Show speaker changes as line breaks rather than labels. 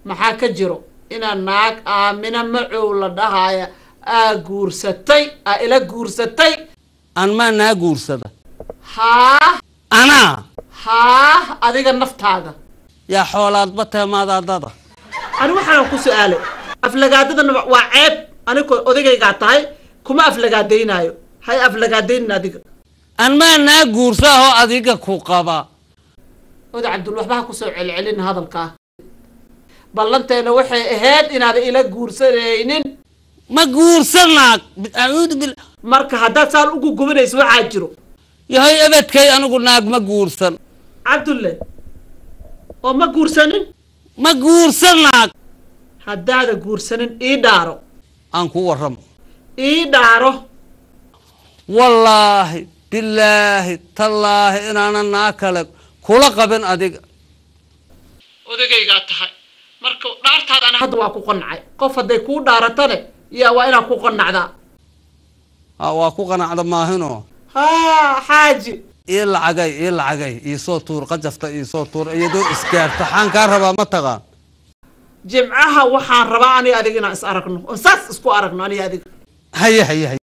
maxaa ka jiro inaa naag aamina macow la dhahaya aa guursatay aa ila guursatay
aan maa naa guursada
haa
anaa
haa adiga naftaada
yaa xoolaadba teemaadaadada
ani waxaan ku su-aalay aflagaadadana waa ceeb aniko odagaygaa tahay kuma aflagaadaynaayo hay aflagaadaynin adiga
aan maa naa guursa ahoo adiga ku qaba
oda cabdul waxba ha kusoo celcelin hadalkaa ballanteena waxay ahayd inaada ila guursanaynin
ma guursanaag acuudu bil
marka haddaad saan ugu gubanayso waxaa jiro
yahay ebedkay anigu naag ma guursan
cabdulle oo ma guursanin
ma guursanaag
haddaada guursanin ii dhaaro
aan ku warramo
ii dhaaro
wallaahi bilaahi tallaahi inaanan naa kale kula qabin adiga
odagaygaa tahay marka dhaartaada ana hadda waa ku qanacay qof hadday kuu dhaaratane yaa waa inaad ku qanacdaa
ha waa ku qanacda maahinoo
haa xaaji
ii lacagay ii lacagay iisoo tuur qajafta iisoo tuur iyadoo isgaarta xaan kaa rabaa ma taqaan
jimcaha waxaan rabaa aniga adiga inaan is aragno oon saas isku aragno aniga adiga
haye haye haye